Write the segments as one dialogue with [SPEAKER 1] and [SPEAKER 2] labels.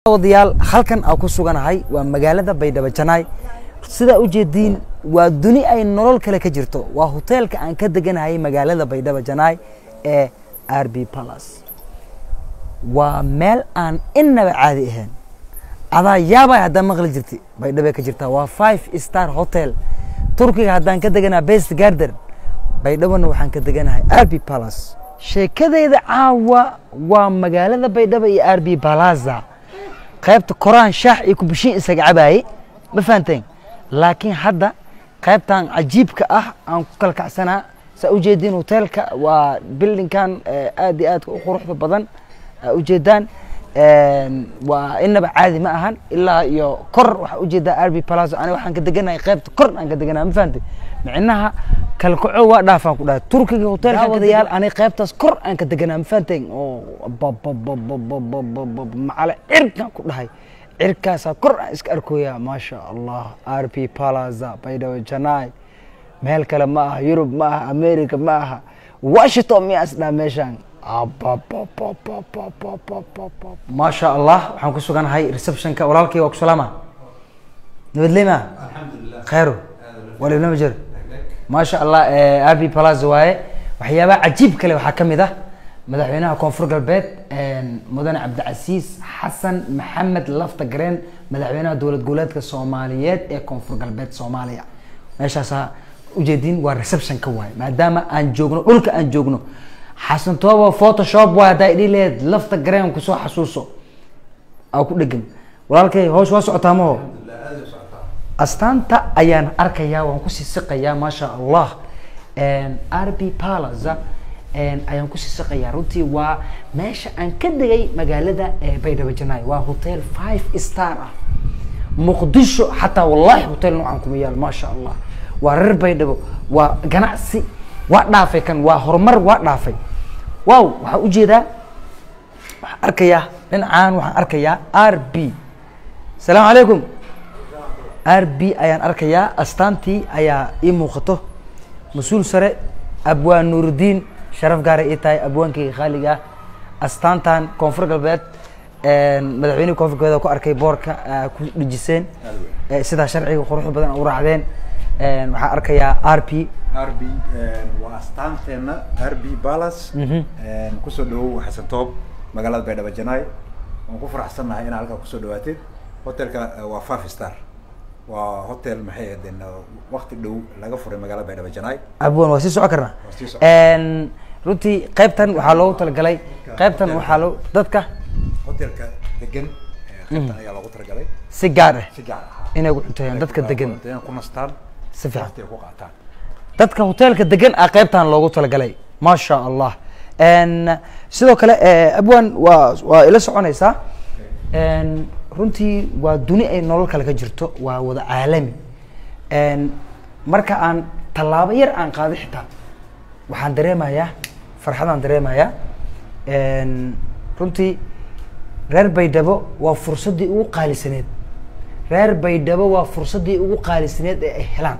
[SPEAKER 1] wadayaal halkan aan ku suganahay waa magaalada baydhabo janaay sidaa ujeediin waa duni ay nolol kale ka jirto waa hoteelka aan ka deganahay magaalada baydhabo janaay ee r b palace waa meel aan inaba caadi ahayn adaa yaabay haddaan maqli jirti baydhabay ka jirtaa waa five star hotel turkiga haddaan ka deganaa best garden baydhabona waxaan ka deganahay r b palace sheekadeyda caawa waa magaalada baydhabo iyo r b palaza qaybta koraan shaax iyo kubishiin isaga cabaayey ma fahanteen laakiin hadda qaybtan cajiibka ah aan ku kala kacsanaa saa ujeediin hoteelka waa bildinkan aad iyo aadka u quruxda badan aa ujeedaan waa inaba caadi ma ahan ilaa iyo kor waxaa ujeedaa arby palazo aniga waxaan ka deganahay qaybta kor aan ka deganahay ma fahanteen micnaha kalkaco waa dhaafaan ku dhahay turkiga hoteelka wadayaal aniga qaybtaas kor aan ka deganaa ma fahanteen oo macale cirkaan ku dhahay cirkaasaa kor aan iska arkoyaa maasha allah r p palaza baydhabo janaay meel kale ma aha yurub ma aha america ma aha washington miyaa isdhaa meeshaan maasha allah waxaan ku suganahay receptionka walaalkay waa ku salaama nabadleyma khayro walibnama jir maasha allah r b palaza waaye waxyaabaha cajiib kale waxaa ka mid ah madaxweynaha koonfur galbeed mudane cabdicasiis xasan maxamed lafta gareen madaxweynaha dowlad goboleedka soomaaliyeed ee koonfur galbeed soomaaliya meeshaasaa ujeedin waa receptionka waaye maadaama aan joogno dhulka aan joogno xasan toobo photoshop waay haddaa idhi leed lafta gareen kusoo xasuuso aa ku dhegan walaalkay hoosh waa socotaa maho astaanta ayaan arkayaa waan kusii siqayaa maasha allah r b palaza ayaan kusii siqayaa runtii waa meesha aan ka degay magaalada baydhabo janaay waa hotel five star ah muqdisho xataa wallahi hotel noocan kuma yaal maasha allah waa reer baydhabo waa ganacsi waa dhaafay kan waa horumar waa dhaafay wow waxaa ujeedaa waxaan arkayaa dhinacaan waxaan arkayaa r b asalaamu calaykum r b ayaan arkayaa astaantii ayaa ii muuqato mas-uul sare abwaan nuurudiin sharaf gaara ii tahay abwaankeyga khaaliga ah astaantan koonfur galbeed madaxweynihii koonfur galbeed ku arkay boorka ku dhejiseen sidaa sharciga quruxda badan u raacdeen waxaan arkayaa r p
[SPEAKER 2] r b waa astaanteena r b balas kusoo dhawow xasan toob magaalada baydhabo janaay waan ku faraxsannahay inaa halkaa kusoo dhawaateed hotelka waa five star waa hotel maxay ahaydeen wakti dhow laga furay magaalada baydhabo janaay
[SPEAKER 1] abwan waa sii socon karnaa
[SPEAKER 2] Waa sii socon.
[SPEAKER 1] runtii qaybtan waxaa loogu talagalay qaybtan waxaa loo dadka
[SPEAKER 2] hotelka degan qaybtan ayaa loogu talagalay
[SPEAKER 1] si gaar ah
[SPEAKER 2] si gaar ah
[SPEAKER 1] inay ku cunteeyaan dadka degan
[SPEAKER 2] inay ku nastaan
[SPEAKER 1] si fiican
[SPEAKER 2] waqti ay ku qaataan
[SPEAKER 1] dadka hoteelka degan ah qaybtan loogu talagalay maasha allah sidoo kale abwan waa waa ila soconaysaa runtii waa duni ay nolol kale ka jirto waa wada caalami marka aan tallaabo yar aan qaado xitaa waxaan dareemayaa farxadaan dareemayaa runtii reer baydhabo waa fursaddii ugu qaalisaneed reer baydhabo waa fursaddii ugu qaalisaneed ee ay helaan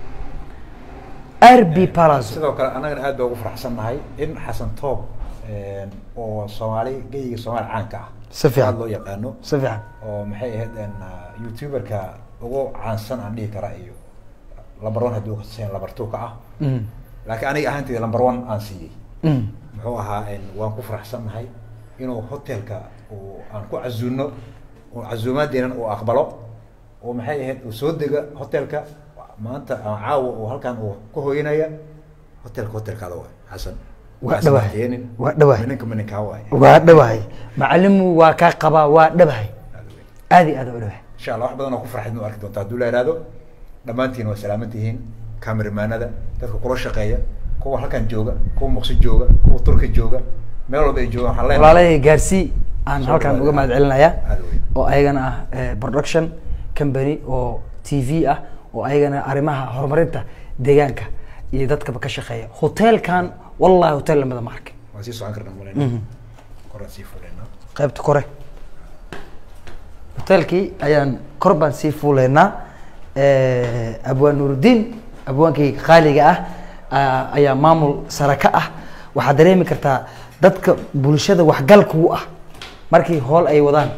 [SPEAKER 1] r b palazo
[SPEAKER 2] sidoo kale annagana aad baa ugu faraxsannahay in xasan toob oo soomaali geyiga soomaali caanka ah
[SPEAKER 1] Si fiican.
[SPEAKER 2] aad loo yaqaano
[SPEAKER 1] si fiican
[SPEAKER 2] oo maxay ahayd youtuberka ugu caansan aan dhihi karaa iyo lamber one hadduu kaseen lamber two ka ah
[SPEAKER 1] Mm.
[SPEAKER 2] laakiin aniga ahaanteyda lamber one aan siiyey
[SPEAKER 1] Mm.
[SPEAKER 2] muxuu ahaa waan ku faraxsannahay inuu hotelka uu aan ku casuuno oo casuumaadeenan uu aqbalo oo maxay ahayd uu soo dega hotelka maanta aan caawa uu halkan uu ku hoyanaya hotelka hotelkaada waay xasan
[SPEAKER 1] Waa dhawahay.
[SPEAKER 2] ismaateinin.
[SPEAKER 1] Waa dhawahay.
[SPEAKER 2] mininka mininkaa waay
[SPEAKER 1] waa dhawahay macalimu waa kaa qabaa waa dhabahay aad iyo aad u dhabahay
[SPEAKER 2] insha allah wax badan oo ku farxid nu arki doonta hadduu la ihahdo dhammaantiin waa salaaman tihiin cameramanada dadka kula shaqeeya kuwa halkan jooga kuwa muqsi jooga kuwa turki jooga meel walba ay joogaan waxaan leenahay
[SPEAKER 1] walaalahey gaarsii aan
[SPEAKER 2] Soo
[SPEAKER 1] halkan
[SPEAKER 2] dhawaada.
[SPEAKER 1] uga mahad celinayaa
[SPEAKER 2] Aad weyn.
[SPEAKER 1] oo ayagana ah eh, production company oo t v ah oo ayagana arrimaha horumarinta deegaanka iyo dadkaba ka shaqeeya hoteelkan wallahi hotel lamada ma arkin
[SPEAKER 2] waan sii socon karnaa maleyna koraan sii fuleynaa
[SPEAKER 1] qaybta kore hoteelkii ayaan kor baan sii fuuleynaa abwaan nuurudiin abwaankayga qaaliga ah ah, ayaa maamul sare ka ah waxaad dareemi kartaa dadka bulshada waxgalka u ah markii hool ay wadaan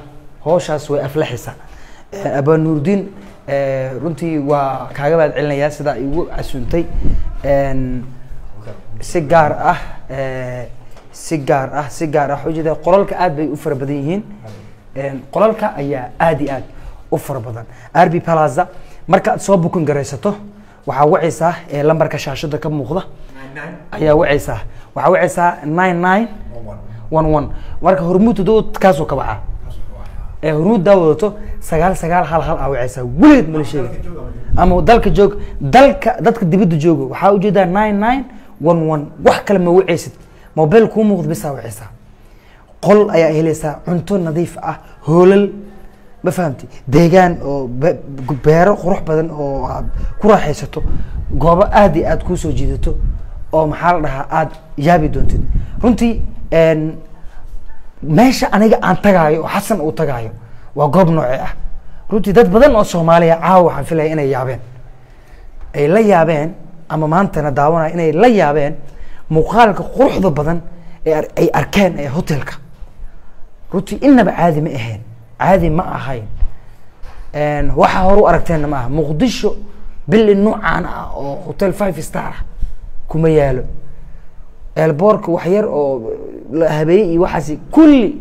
[SPEAKER 1] hooshaas way aflaxaysaa Eh, abaa nuurdiin eh, runtii waa kaaga mahad celinayaa sidaa igu casuuntay En, si gaar ah eh, si gaar ah si gaar ah ujeeda qolalka aad bay u fara badan yihiin En, qolalka ayaa aad iyo aad u fara badan rb plaza marka aad soo bukin garaysato waxaa wacaysaa eh, lambarka shaashada ka muuqda ayaa wacaysaa waxaa wacaysaa nine nine one one marka hormuud todoba kaasoo ka baxaa ee hormuud daa wadato sagaal sagaal hal hal aa wacaysaa weligeed mala sheega ama dalka joog dalka dadka dibadda jooga waxaa ujeedaa nine nine one one wax kale ma wacaysid mobile kuu muuqda bisaa wacaysaa qol ayaa helaysaa cunto nadiif ah hoolal ma fahamti deegaan oo be- beero qurux badan oo aad ku raaxaysato goobo aad iyo aad kuu soo jiidato oo maxaa la dhahaa aad yaabi doontid runtii en, meesha aniga aan tagaayo oo xasan uu tagaayo waa goob noocee ah runtii dad badan oo soomaaliya caawa waxaan filaya inay yaabeen ay la yaabeen ama maantana daawanaya inay la yaabeen muuqaalka quruxda badan ee ar- ay arkeen ee hotelka runtii inaba caadi ma ahayn caadi ma ahayn En, waxa hore u aragteenna ma aha muqdisho bili noocaan ah oo hotel five star ah kuma yaalo eelboorka wax yar oo la habeeyey iyo waxaasi kulli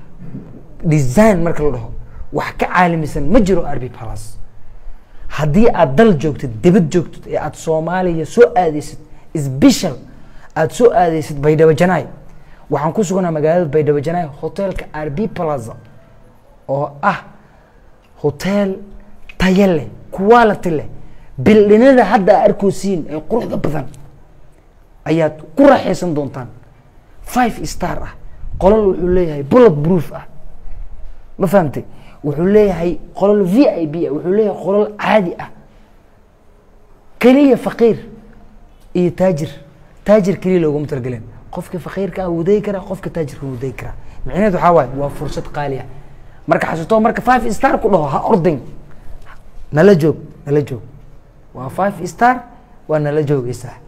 [SPEAKER 1] design marka la dhaho wax ka caalamisan ma jiro rb palace haddii aad dal joogtid dibad joogtid ee aad soomaaliya soo aadeysid sbeshal aad soo aadeysid baydhabo janaay waxaan ku suganaa magaalada baydhabo janaay hotelka rb plaza oo ah hotel tayo leh quality leh bildhinada hadda aa arkoosiin ee quruxda badan ayaad ku raaxaysan doontaan five star ah qolal wuxuu leeyahay bullet proof ah ma fahamtay wuxuu leeyahay qolal v i b ah wuxuu leeyahay qolal caadi ah keliya faqiir iyo taajir taajir keliya looguma talgelin qofka faqiirka ah wuday karaa qofka taajirka wuday karaa micnaheed waxaa waaye waa fursad qaali ah marka xasuusto marka five star ku dhaho ha ordayn nala joog nala joog waa five star waa nala joogaysaa